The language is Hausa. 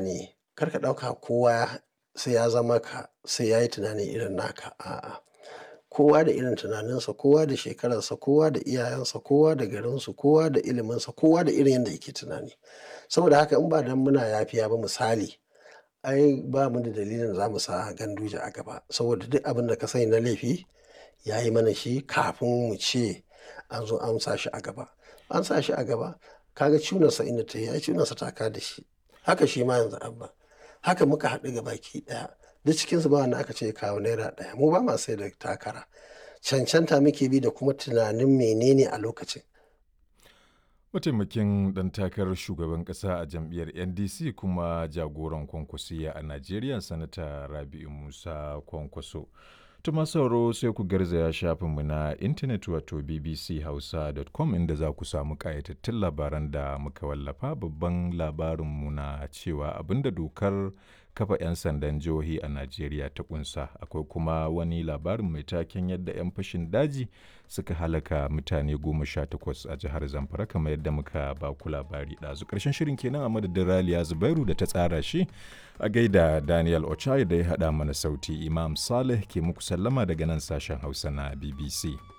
tunani kar ka ɗauka kowa sai ya zama ka sai ya yi tunani irin naka a'a. Kowa da irin tunaninsa, kowa da shekararsa, kowa da iyayensa, kowa da garinsu, kowa da iliminsa, kowa da irin yanda yake tunani. Saboda haka in ba dan muna yafiya ba misali ai ba mu da dalilin da za mu sa Ganduje a gaba saboda duk abin da ka sani na laifi ya yi mana shi kafin mu ce an zo an sa shi a gaba. An sa shi a gaba ka ga cunarsa inda ta yi ai cunarsa ta ka da shi. Haka shi ma yanzu Abba. Haka muka haɗu gabaki ɗaya. Duk cikinsu ba wanda aka ce ya kawo naira ɗaya. Mu ba ma sai da takara. Cancanta muke bi da kuma tunanin menene a lokacin. Mataimakin ɗan takarar shugaban ƙasa a jam'iyyar NDC kuma jagoran kwankwasiya a Najeriya Sanata Rabi'u Musa Kwankwaso. Tuma sauro sai ku garzaya shafinmu na intanet wato bbchausa.com inda za ku samu ƙayatattun labaran da muka wallafa babban labarinmu na cewa abinda dokar kafa 'yan sandan jihohi a Najeriya ta kunsa akwai kuma wani labarin mai taken yadda 'yan fashin daji suka halaka mutane goma sha takwas a jihar Zamfara kamar yadda muka ba ku labari ɗazu ƙarshen shirin kenan a madadin Raliya Zubairu da ta tsara shi a gaida Daniel Ochai da ya haɗa mana sauti Imam Saleh ke muku sallama daga nan sashen Hausa na BBC.